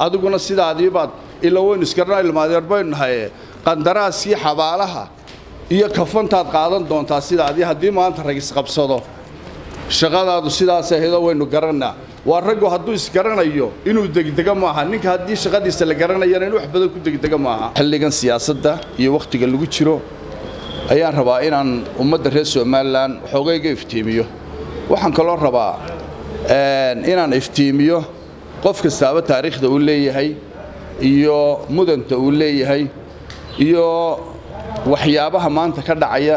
adiguna sidaadiibaad ila waynu isgarana ilmaadeer baynu nahaye qandaraaskii xabaalaha iyo kafantaad qaadan doontaa sidaadii haddii maanta rag isqabsado shaqadaadu sidaas ahaydoo waynu garannaa waa raggu hadduu isgaranayo inuu degdega maaha ninka haddii shaqadiisa la garanayana in wax badan ku degdega maaha xilligan siyaasadda iyo wakhtiga lagu jiro ayaan rabaa inaan ummadda reer somalilan xoogayga iftiimiyo waxaan kaloo rabaa inaan iftiimiyo qof kastaaba taariikhda uu leeyahay iyo mudanta uu leeyahay iyo waxyaabaha maanta ka dhacaya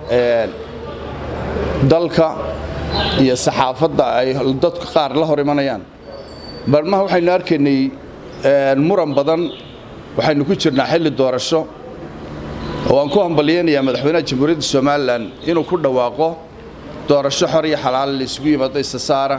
dalka iyo saxaafadda ay dadka qaar la hor imanayaan barmaha waxaynu arkaynay muran badan waxaynu ku jirnaa xilli doorasho oo aan ku hambalyaynayaa madaxweynaha jamhuuriyadda somalilan inuu ku dhawaaqo doorasho xor iyo xalaal la isugu yimaado isasaara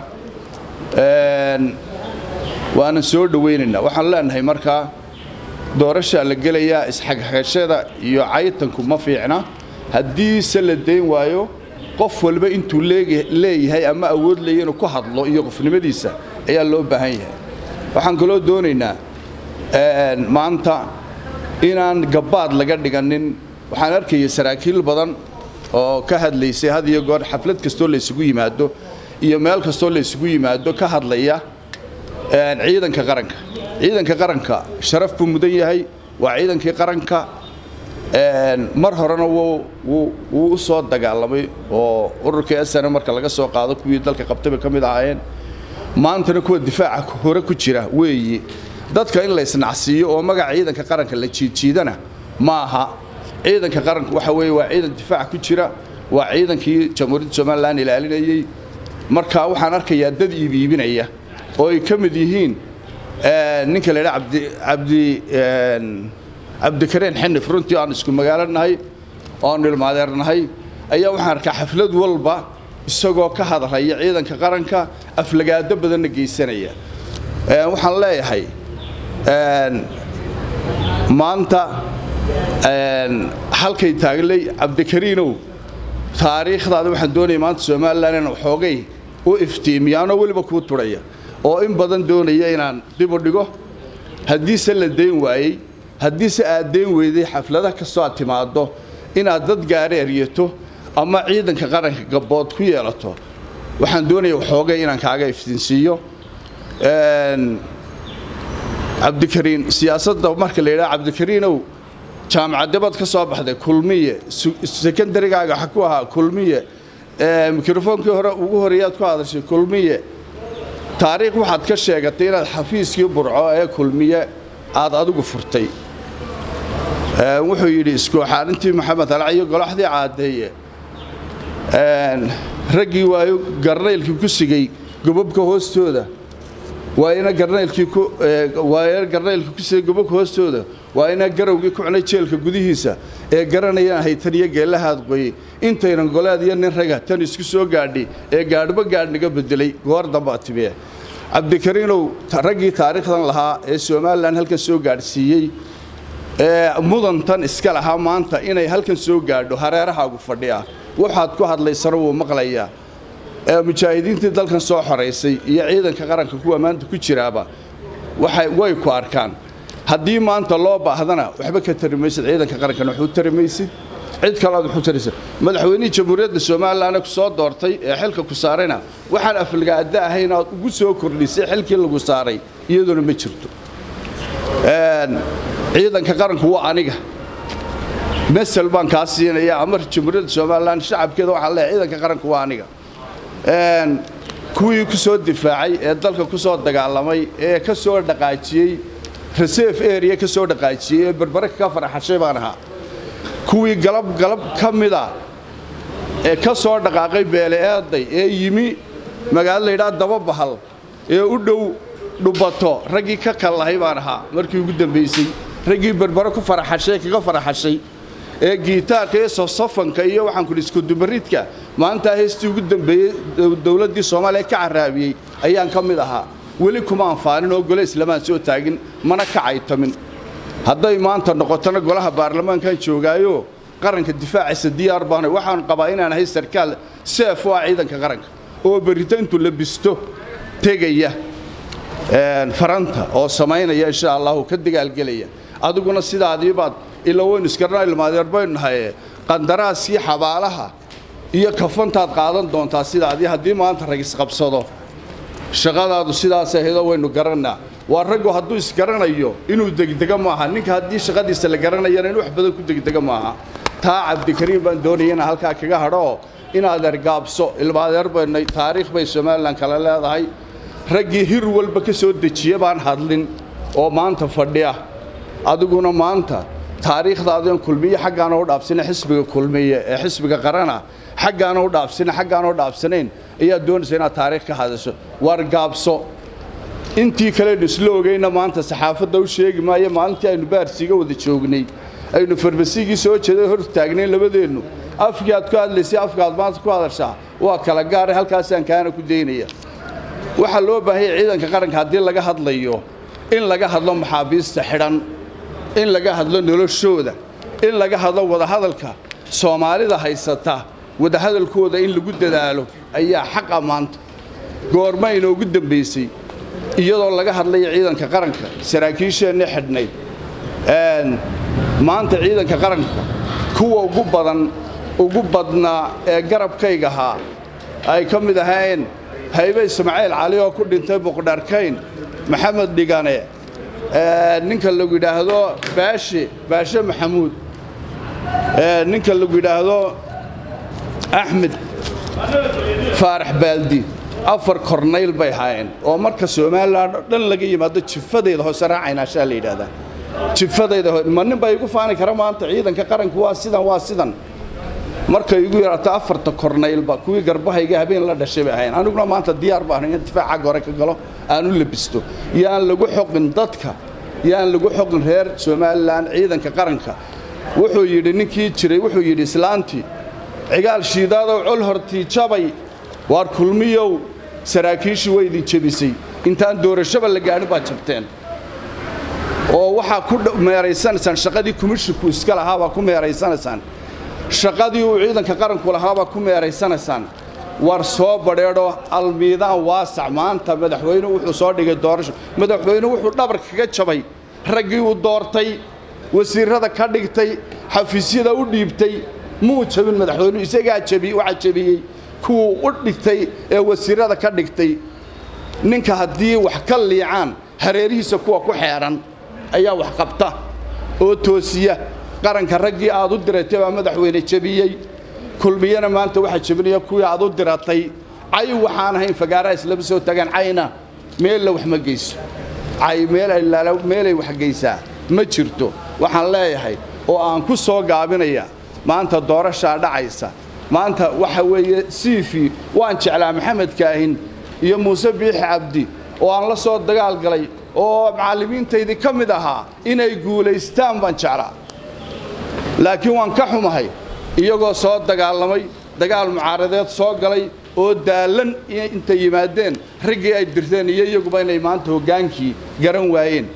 waanan soo dhowaynaynaa waxaan leenahay markaa doorashaa la gelayaa isxagxagashada iyo caytanku ma fiicna haddiise la dayn waayo qof walba intuu leeyahay ama awood leeya inuu ku hadlo iyo qofnimadiisa ayaa loo baahan yahay waxaan kaloo doonaynaa maanta inaan gabbaad laga dhiganin waxaan arkaya saraakiil badan oo ka hadlaysay had iyo goor xaflad kastoo la isugu yimaado iyo meel kastoo la isugu yimaado ka hadlaya ciidanka qaranka ciidanka qaranka sharaf buu mudan yahay waa ciidankii qaranka mar horena wuu u soo dagaalamay oo ururkii asana marka laga soo qaado kuwii dalka qabtayba ka mid ahaayeen maantana kuwa difaaca hore ku jira weeyi dadka in la isnacsiiyo oo magaca ciidanka qaranka la jiidjiidana ma aha ciidanka qaranka waxa weeye waa ciidan difaaca ku jira waa ciidankii jamhuuriyadda somalilan ilaalinayey marka waxaan arkayaa dad iibiibinaya oo ay ka mid yihiin ninka la yidhaha abdi cabdikareen xinif runtii aan isku magaalo nahay oanu ilmaadeer nahay ayaa waxaan arkaa xaflad walba isagoo ka hadlaya ciidanka qaranka aflagaado badanna geysanaya waxaan leeyahay maanta halkay taaglay cabdikariinow taariikhdaada waxaan doonaya maanta somalilan inaan xoogay u iftiimiyaanoo weliba kuu turhaya oo in badan doonaya inaan dib u dhigo haddiise la dayn waayey haddiise aad dayn weyday xafladaha kastoo aad timaaddo inaad dad gaari eryato ama ciidanka qaranka gabbood ku yeelato waxaan doonaya waxoogay inaan kaaga iftiinsiiyo cabdikariin siyaasadda marka la yidhaha cabdikariinow jaamacaddabaad ka soo baxday kulmiye sekondarigaaga waxa ku ahaa kulmiye mikrofoonkii hore ugu horeeyaad ku hadashay kulmiye taariikh waxaad ka sheegatay inaad xafiiskii burco ee kulmiye aad adigu furtay wuxuu yidhi iskooxaanintii maxamed alciyo golaxdii caaddeeye raggii waayo garnaylkii ku sigay gobobka hoostooda waayna garnaylkii waayna garnaylkii ku sigay gobobka hoostooda waayna garowgii ku cunay jeelka gudihiisa ee garanayaan haytan iyo geellahaad qoyey intaynan goleed iyo nin raga tan isku soo gaadhi ee gaadhba gaadh naga bedelay goor dambaa timiye cabdikariinow raggii taariikhdan lahaa ee somalilan halkan soo gaadhsiiyey ee mudantan iska lahaa maanta inay halkan soo gaadho hareerahaagu fadhiya waxaad ku hadlaysana wuu maqlayaa mujaahidiintii dalkan soo xoraysay iyo ciidanka qaranka kuwa maanta ku jiraaba way ku arkaan haddii maanta loo baahdana waxba ka tari maysid ciidanka qarankana waxu tari maysid cid kalead waxu taraysa madaxweynihii jamhuuriyadda somalilan ku soo doortay ee xilka ku saarayna waxaan aflagaada ahayn aad ugu soo kordhisay xilkii lagu saaray iyaduna ma jirto ciidanka qaranku waa aniga masel baan kaa siinaya amar jamhuuriyadda somalilan shacabkeeda waxaan leeyahay ciidanka qaranku waa aniga kuwii ku soo difaacay ee dalka ku soo dagaalamay ee ka soo dhaqaajiyey reserve area ka soo dhaqaajiyey ee berbere ka faraxashay baan ahaa kuwii galab galab ka mida ee ka soo dhaqaaqay beele eeday ee yimi magaalo layidhaha dababahal ee u dhow dhubato raggii ka kallahay baan ahaa markii ugu dambaysay raggii berbere ku faraxashay kaga faraxashay ee giitaarka iyo sosafanka iyo waxaan kudhi iskudubaridka maantaa heestii ugu dambeeyey dowladdii soomaaliya ka carraabiyey ayaan ka mid ahaa weli kuma anfaanin oo gole islamaan soo taagin mana ka caytamin hadday maanta noqotona golaha baarlamaankan joogaayo qaranka difaacaysa diyaar baana waxaan qabaa inaan ahay sarkaal seef u ah ciidanka qaranka oo berrito intuu la bisto tegaya faranta oo samaynaya insha allahu ka dagaalgelaya adiguna sidaadiibaad ila waynu iskarna ilmaadeer baynu nahaye qandaraaskii xabaalaha iyo kafantaad qaadan doontaa sidaadii haddii maanta rag isqabsado shaqadaadu sidaas ahaydoo waynu garannaa waa raggu hadduu isgaranayo inuu degdego maaha ninka haddii shaqadiisa la garanayana in wax badan ku degdego maaha taa cabdikariim baan doonaya inaan halkaa kaga hadhooo inaad ergaabso ilmaadeer baynay taariikh bay somalilan kale leedahay raggii hir walba ka soo dejiya baan hadlin oo maanta fadhiya adiguna maanta taariikhdaadian kulmiye xaggaana u dhaafsina xisbiga kulmiye ee xisbiga qarana xaggaana u dhaafsina xaggaana u dhaafsanayn ayaad doonaysa inaad taariikh ka hadasho war gaabso intii kalenu isla ogayna maanta saxaafadda u sheegi maayo maalintii aynu baarsiiga wada joognay aynu farmasigii soo jeeday hor taagnayn labadeennu afkii aad ku hadlaysay afka aad maanta ku hadashaa waa kala gaara halkaasaan kaana ku daynaya waxaa loo baahanya ciidanka qaranka haddii laga hadlayo in laga hadlo maxaabiista xidhan in laga hadlo noloshooda in laga hadlo wadahadalka soomaalida haysata wadahadalkooda in lagu dadaalo ayaa xaqa maanta goorma inoogu dambaysay iyadoo laga hadlaya ciidanka qaranka saraakiisheenni xidhnayd maanta ciidanka qaranka kuwa ugu badan ugu badnaa ee garabkayga ahaa ay ka mid ahaayeen haybe ismaaciil cali oo ku dhintay muqdharkayn maxamed dhigane ninka lagu yidhaahdo baashe baashe maxamuud ninka lagu yidhaahdo axmed faarax baaldi afar kornayl bay ahaayeen oo marka somalilan oo dhan laga yimaado jifadayda hoose raacaynashaa la yidhaahdaa jifadayda ma nin baa igu faani kara maanta ciidanka qaranku waa sidan waa sidan markay igu yaraato afarta kornaylba kuwii garbahayga habeen la dhashay bay ahayn aniguna maanta diyaar baan in difaac xagga hore ka galo aan u labisto yaan lagu xoqin dadka yaan lagu xoqin reer somalilan ciidanka qaranka wuxuu yidhi ninkii jiray wuxuu yidhi islaantii cigaal shiidaadow col hortii jabay waar kulmiyow saraakiishii way idin jebisay intaan doorashaba la gaadhin baad jabteen oo waxaa ku meeraysanaysaan shaqadii kumishinku iska lahaabaa ku meeraysanaysaan shaqadii uu ciidanka qaranku lahaabaa ku meeraysanaysaan war soo badheedho almiidaan waasac maanta madaxweyne wuxuu soo dhigay doorasho madaxweyne wuxuu dhabar kaga jabay raggii uu doortay wasiirrada ka dhigtay xafiisyada u dhiibtay muu jabin madaxweynuhu isagaa jabi waxaa jabiyey kuwuu u dhigtay ee wasiirrada ka dhigtay ninka haddii wax ka liicaan hareerihiisa kuwa ku xeedhan ayaa wax qabta oo toosiya qaranka raggii aad u diratay baa madaxweyne jebiyey kulmiyana maanta waxaa jebinaya kuwii aad u diratay cay waxaan ahayn fagaaraha islama soo tagaan cayna meella wax ma geyso cay meelay wax geysaa ma jirto waxaan leeyahay oo aan ku soo gaabinaya maanta doorashaa dhacaysa maanta waxa weeye siifi waan jeclaa maxamed kaahin iyo muuse biixi cabdi oo aan la soo dagaal galay oo macallimiintaydii ka mid ahaa inay guulaystaan baan jeclaa laakiin waan ka xumahay iyagoo soo dagaalamay dagaal mucaaradeed soo galay oo daallan intay yimaadeen raggii ay dirteen iyo iyaguba inay maanta hoggaankii garan waayeen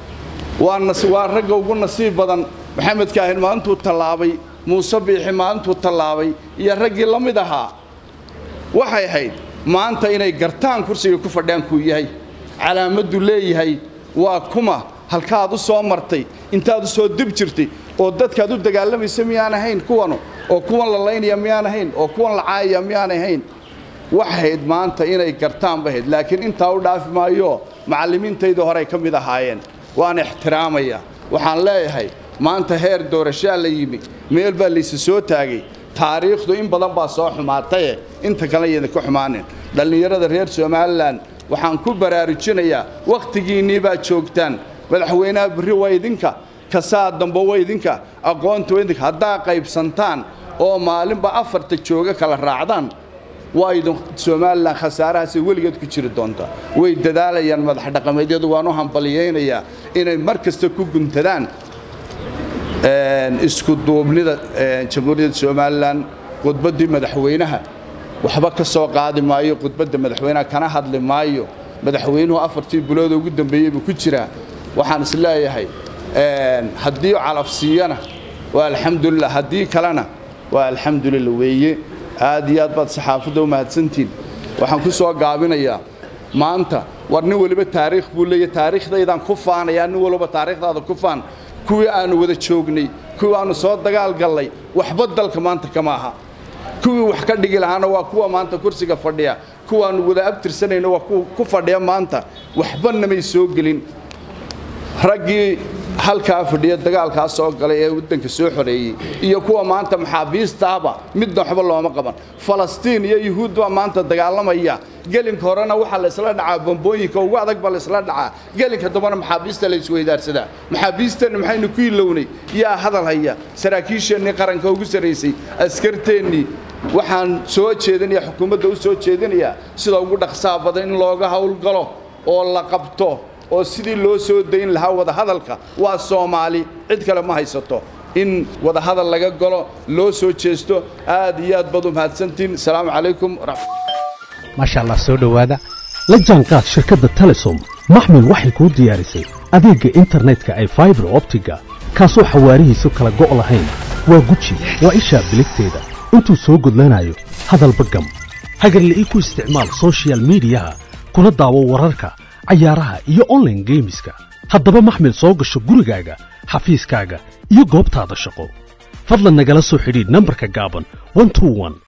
waa ragga ugu nasiib badan maxamed kaahin maalintuu tallaabay muuse biixi maalintuu tallaabay iyo raggii la mid ahaa waxay ahayd maanta inay gartaan kursiga ku fadhiyaan kuu yahay calaamaddu leeyahay waa kuma halkaad u soo martay intaad u soo dib jirtay oo dadkaad u dagaalamaysa miyaan ahayn kuwanu oo kuwan la laynaya miyaan ahayn oo kuwan la caayaya miyaan ahayn waxayd maanta inay gartaan bahayd laakiin intaa u dhaafi maayo macallimiintaydii horey ka mid ahaayeen waan ixtiraamaya waxaan leeyahay maanta heer doorashaa la yimi meel baa laysa soo taagay taariikhdu in badan baa soo xumaataye inta kale yada ka xumaanin dhallinyarada reer somalilan waxaan ku baraarujinayaa wakhtigiinnii baad joogtaan madaxweynaha berri waa idinka kasaa dambe waa idinka aqoonta waa idinka haddaa qaybsantaan oo maalinba afarta jooga kala raacdaan waa idin somalilan khasaarahaasay weligeed ku jiri doonta way dadaalayaan madax dhaqameedyadu waan u hambaliyaynayaa inay mar kasta ku guntadaan isku duubnida jamhuuriyadda somalilan khudbaddii madaxweynaha waxba ka soo qaadi maayo khudbadda madaxweynaha kana hadli maayo madaxweynuhu afartii bilooda ugu dambeeyey buu ku jiraa waxaan is leeyahay haddii calafsiiyana waa alxamdulilah haddii kalena waa alxamdulillah weeye aad iyo aad baad saxaafadda u mahadsantiin waxaan ku soo gaabinayaa maanta war nin waliba taariikh buu leeyahy taariikhdaydaan ku faanayaa nin waliba taariikhdaada ku faan kuwii aannu wada joognay kuwii aannu soo dagaal gallay waxba dalka maanta kama aha kuwii wax ka dhigi lahaana waa kuwa maanta kursiga fadhiya kuwaannu wada abtirsanayno waa kuwa ku fadhiya maanta waxba namay soo gelin raggii halkaa fadhiya dagaalkaa soo galay ee waddanka soo xoreeyey iyo kuwa maanta maxaabiistaaba midna waxba looma qaban falastiin iyo yuhuud baa maanta dagaalamaya gelinka horena waxaa laysla dhacaa bambooyinka ugu adag baa laysla dhacaa gelinka dambana maxaabiista la isweydaarsadaa maxaabiisteenna maxaynu ku ilownay yaa hadal haya saraakiisheennii qaranka ugu sarraysay askarteennii waxaan soo jeedinaya xukuumadda u soo jeedinayaa sida ugu dhaqsaha badan in looga howlgalo oo la qabto oo sidii loo soo dayn lahaa wadahadalka waa soomaali cid kale ma haysato in wadahadal laga galo loo soo jeesto aad iyo aad baad u mahadsantiin asalaamu calaykum maasha allah soo dhowaada la jaanqaad shirkadda telesom maxmil waxay kuu diyaarisay adeegga internetka ay faibar optiga kaasoo xawaarihiisu kala go' lahayn waa guji waa ishaa biligteeda intuu soo gudlanayo hadalba gam hagarle ii ku isticmaal sochial midiyaha kuna daawo wararka cayaaraha iyo onlaine geemiska haddaba maxmil soo gasho gurigaaga xafiiskaaga iyo goobtaada shaqo fadlan nagala soo xidhiidh nambarka gaaban